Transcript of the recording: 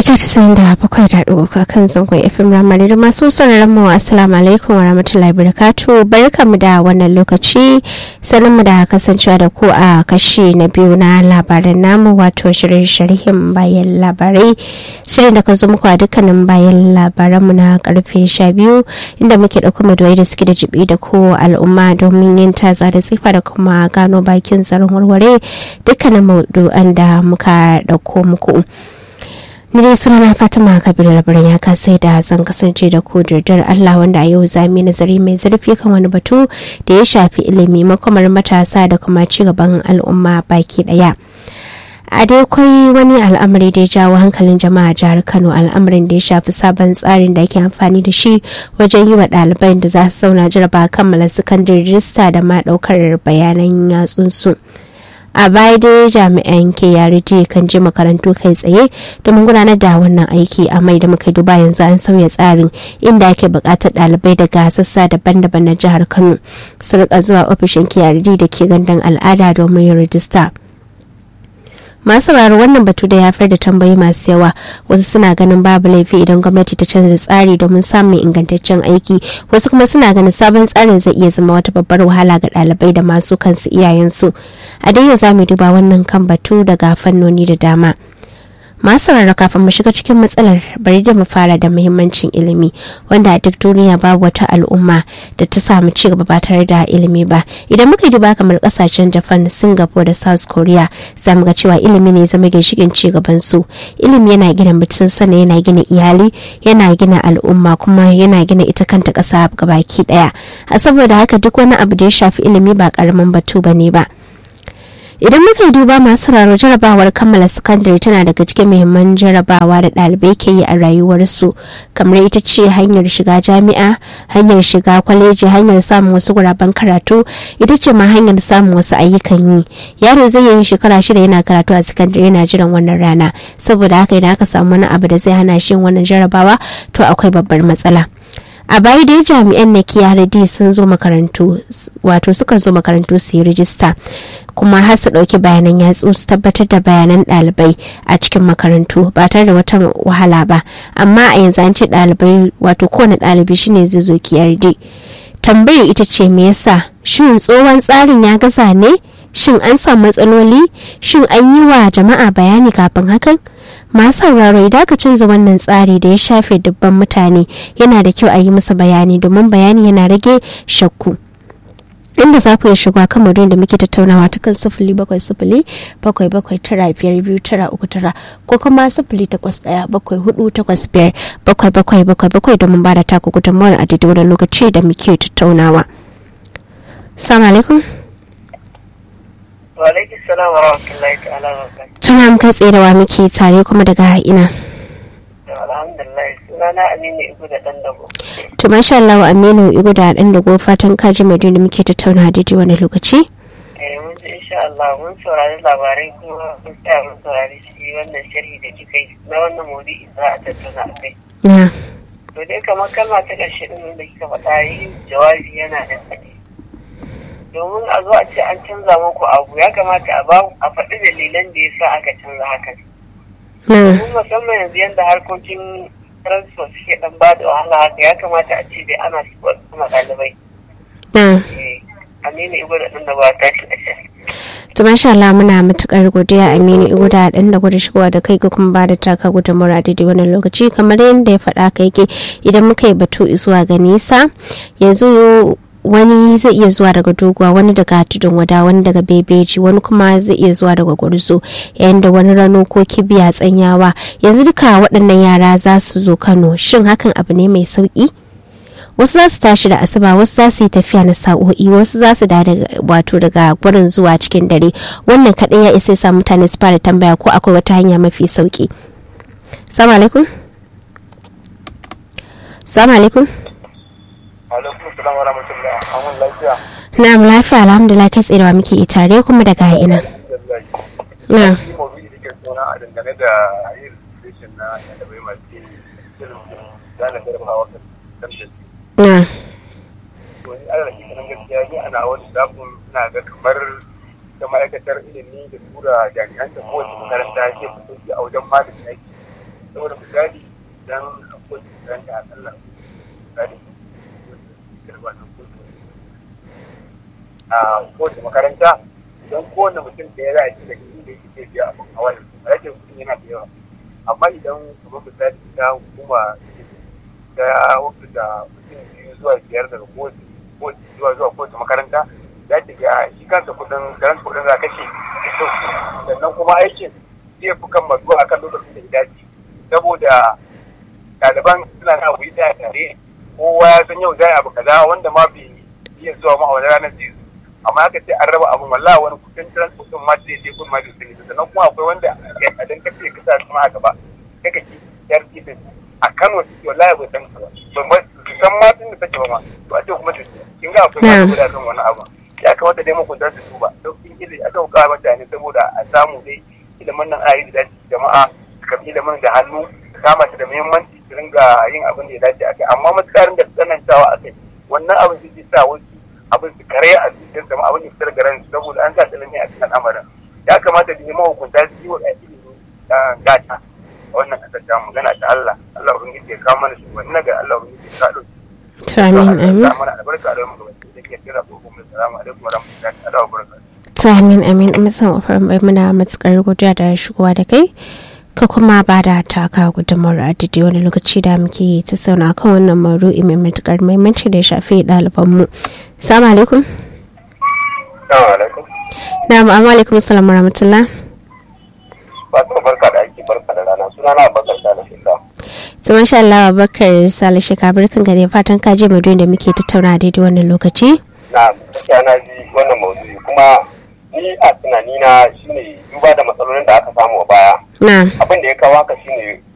mita casa'in da bakwai da ɗauka kan zangon fm ramari da masu sauraron mu assalamu alaikum wa rahmatullahi barakatu barkamu da wannan lokaci sanin mu da kasancewa da ku a kashi na biyu na labaran namu wato shirin sharhin bayan labarai shirin da ka zo muku a dukkanin bayan labaranmu na karfe sha biyu inda muke ɗauko madoyi da suke da jibi da ko al'umma domin yin taza da tsifa da kuma gano bakin tsaron warware dukkanin maudu'an da muka ɗauko muku. ni dai suna na fatima kabir labarin ya kasai da zan kasance da ku dar allah wanda a yau zami nazari mai zurfi kan wani batu da ya shafi ilimi makomar matasa da kuma ci gaban al'umma baki daya a dai kwai wani al'amari da ya jawo hankalin jama'a jihar kano al'amarin da ya shafi sabon tsarin da ake amfani da shi wajen yi wa ɗaliban da za su zauna jaraba kammala sakandare rijista da ma ɗaukar bayanan yatsunsu. a baya dai jami'an KRT kan je makarantu kai tsaye domin gudanar da wannan aiki a mai da muka duba yanzu an sauya tsarin inda ake buƙatar ɗalibai daga sassa daban-daban na jihar Kano su rika zuwa ofishin KRT da ke gandun al'ada domin yin rijista. masu sauraro wannan batu da ya haifar da tambayi masu yawa wasu suna ganin babu laifi idan gwamnati ta canza tsari domin samun ingantaccen aiki wasu kuma suna ganin sabon tsarin zai iya zama wata babbar wahala ga ɗalibai da masu kansu iyayensu a dai yau za mu duba wannan kan batu daga fannoni da dama masu sauraro kafin mu shiga cikin matsalar bari da mu fara da muhimmancin ilimi wanda a duk duniya babu wata al'umma da ta samu ci gaba ba tare da ilimi ba idan muka duba kamar kasashen japan singapore da south korea za mu ga cewa ilimi ne zama ginshikin ci gaban su ilimi yana gina mutum sana yana gina iyali yana gina al'umma kuma yana gina ita kanta kasa gabaki daya a saboda haka duk wani abu da ya shafi ilimi ba karamin batu bane ba idan muka yi duba masu raro jarabawar kammala sakandare tana daga cikin muhimman jarabawa da ɗalibai ke yi a rayuwarsu kamar ita ce hanyar shiga jami'a hanyar shiga kwaleji hanyar samun wasu guraben karatu ita ce ma hanyar samun wasu ayyukan yi yaro zai yi shekara shida yana karatu a sakandare yana jiran wannan rana saboda haka idan aka samu wani abu da zai hana shi wannan jarabawa to akwai babbar matsala a baya dai jami'an na kiyaradi sun zo makarantu wato suka zo makarantu su yi rijista kuma har su ɗauki bayanan yatsu su tabbatar da bayanan ɗalibai a cikin makarantu ba tare da wata wahala ba amma a yanzu an ce ɗalibai wato kowane ɗalibi shine zai zo kiyardi tambayar ita ce me yasa shin tsohon tsarin ya gaza ne shin an samu matsaloli shin an yi wa jama'a bayani kafin hakan masu sauraro idan aka canza wannan tsari da ya shafe dubban mutane yana da kyau a yi musu bayani domin bayani yana rage shakku inda za ku iya shiga kan madon da muke tattaunawa ta kan sifili bakwai sifili bakwai bakwai tara biyar biyu tara uku tara ko kuma sifili takwas ɗaya bakwai hudu takwas biyar bakwai bakwai bakwai bakwai domin ba da taku gudunmawar a daidai wani lokaci da muke tattaunawa. Salamu alaikum. Walaikun salam wa rahmatullahi ta'ala wa barakatuh. Tuna muka tserewa muke tare kuma daga ina. Alhamdulillah sunana Aminu Igu da ɗan dago. To masha Allah Aminu Igu da ɗan dago fatan kaji mai da muke tattauna daidai wani lokaci. Eh mun ji insha Allah mun saurari labarai kuma mun tsaya mun saurari shi wannan sharhi da kika yi na wannan maudu'i za a tattauna a kai. Na. To dai kamar kalma ta ƙarshe ɗin da kika faɗa yi jawabi yana da tsadi. Domin a zo a ce an canza muku abu ya kamata a ba a faɗi dalilan da ya sa aka canza hakan. Na. Mun musamman yanzu yadda harkokin transport suke ɗan ba da wahala haka ya kamata a ce dai ana kuma ɗalibai. Na. Aminu Igo da ɗan da ba ta shi ƙasha. To masha Allah muna matukar godiya Aminu Igu da ɗan da gudu shigowa da kai ga kuma ba da taka gudunmawar a daidai wannan lokaci kamar yadda ya faɗa ka yake idan muka yi batu zuwa ga nisa yanzu wani zai iya zuwa daga doguwa wani daga tudun wada wani daga bebeji wani kuma zai iya zuwa daga gwarzo yayin da wani rano ko kibiya tsanyawa yanzu duka waɗannan yara za su zo kano shin hakan abu ne mai sauƙi wasu za su tashi da asuba wasu za su yi tafiya na sa'o'i wasu za su da wato daga gurin zuwa cikin dare wannan kaɗai ya isa sa mutane su fara tambaya ko akwai wata hanya mafi sauƙi salamu alaikum salamu alaikum alaikum salam wa rahmatullah amun lafiya na'am lafiya alhamdulillah kai tsaye da muke yi tare kuma daga ina na shi mawuyi da ke suna a dangane da yin registration na ɗalibai masu shirin zana jarabawa kan da su na to ni ana da nan gaskiya ni ana wani zafin ina ga kamar ta ma'aikatar ilimi da tura jami'an ta kowace makaranta ke fito a wajen malamin aiki saboda misali idan akwai makaranta a kalla misali a kowace makaranta idan kowane mutum da ya za a ci da inda yake ke biya abin hawa da su rage kuɗin yana da yawa amma idan kamar misali ta hukuma ta wasu da mutum biyu zuwa biyar daga kowace zuwa zuwa kowace makaranta za ta ga shi kansa kuɗin garan kuɗin za kashe sannan kuma aikin zai fi kan mazuwa akan lokacin da ya dace saboda ɗaliban suna na abu da tare kowa ya san yau za abu kaza wanda ma bai iya zuwa ma a wani ranar zai amma aka ce an raba abin wallahi wani kudin transport din ma zai je kun ma zai sani sannan kuma akwai wanda a dan kace ka sa kuma a gaba sai ka ci yar kidin a Kano ciki wallahi bai san ba ban san ma tun da take ba ma to a ce kuma kin ga akwai wani guda kan wani abu ya kamata dai makunta su duba sauƙin ilimi aka hukar mutane saboda a samu dai ilimin nan ayi da dace jama'a su karɓi ilimin da hannu su kama shi da muhimmanci su ringa yin abin da ya dace a kai amma matuƙarin da tsanantawa a kai wannan abin zai sa wasu abin su kare a cikin sama abin da fitar da ran saboda an sa tsanani a cikin al'amarin ya kamata da neman hukunta su yi wa ilimi gata a wannan kasar ta magana ta Allah Allah ubangiji ya kawo mana shugabanni na ga Allah ubangiji ya kaɗo to amin amin mana albarka da mu gabatar da ke kira ko kuma salamu alaikum wa rahmatullahi wa barakatuh to amin amin musan ofar bai muna matukar godiya da shigowa da kai ka kuma ba da taka gudunmawar a daidai wani lokaci da muke ta sauna kan wannan maru'i mai matukar muhimmanci da ya shafi ɗalibanmu salamu alaikum na ma'amu alaikum salamu rahmatullah ba ta barka da aiki barka da rana suna na bakar da shekara zaman sha Allah bakar sale shekara barkan gare fatan ka je maduyin da muke tattauna daidai wannan lokaci na gaskiya na ji wannan maudu'i kuma ni a tunanina shine duba da matsalolin da aka samu a baya na abin da ya kawo haka shine